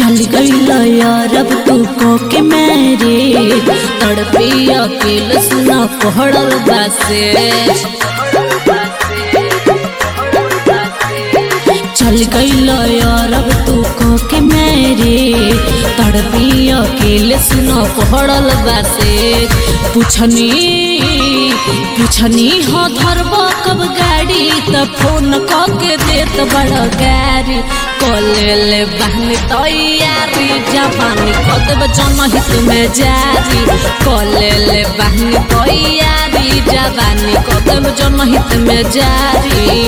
चल गई यार अब तू को के मेरे तड़पी अकेले सुना पहड़ल बासे चल गई यार अब तू को के मेरे तड़पी अकेले सुना पहड़ल बासे पूछनी पूछनी हो धरब कब गाड़ी त फोन क के देत बड़ गाड़ी कले ले बहनी तैयारी जापानी कदब जनहित में जारी कले ले बहनी तैयारी जापानी कदब जनहित में जारी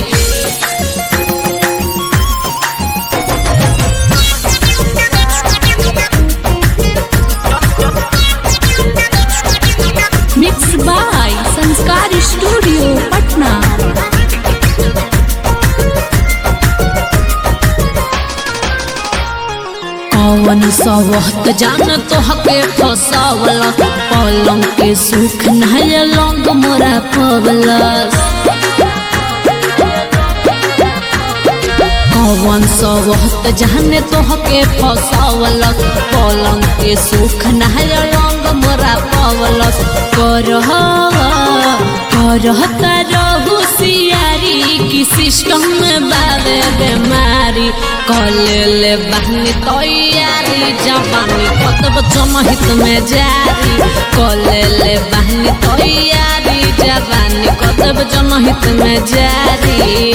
mix by Sanskar studio Patna कौन सवहत जान तो हके फसावला पलंग के सुख नहय लंग मोरा पवलस कौन सवहत जाने तो हके फसावला पलंग के सुख नहय लंग मोरा पवलस करह करह तरहु सियारी की सिस्टम में बाबे बेमारी कले ले बहनी तैयारी जवानी कतब जनहित में जारी कले ले बहनी तैयारी जवानी कतब जनहित में जारी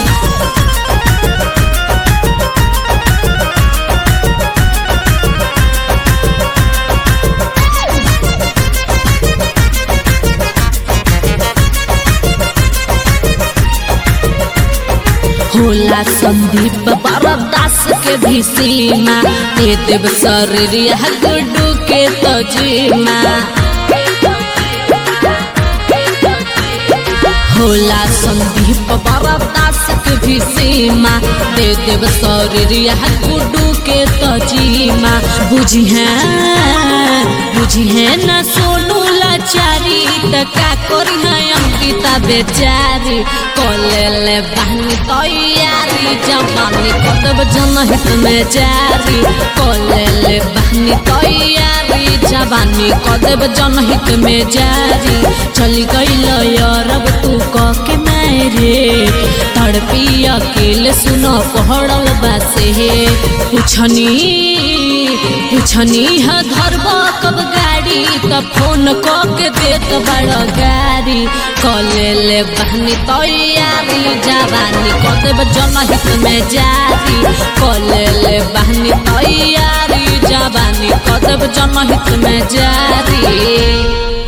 होला संदीप बरदास के भी सीमा दे देव शरीर गुड्डू के तजीमा होला संदीप बरदास के भी सीमा दे देव शरीर गुड्डू के तजीमा बुझी है बुझी है न सोनू लाचारी त का करी है अंकिता बेचारी कले ले बहनी तैयारी जवानी कतब जनहित में जारी कले ले बहनी तैयारी जवानी कतब जनहित में जारी चली गई यारब तू क के मेरे तड़पी अकेले सुनो पहड़ल बासे पूछनी पूछनी है धरब कब गाड़ी त फोन क के देत बड़ गाड़ी कले ले बहनी तैयारी जवानी कदेब जनहित में जारी कले ले बहनी तैयारी जवानी कदेब जनहित में जारी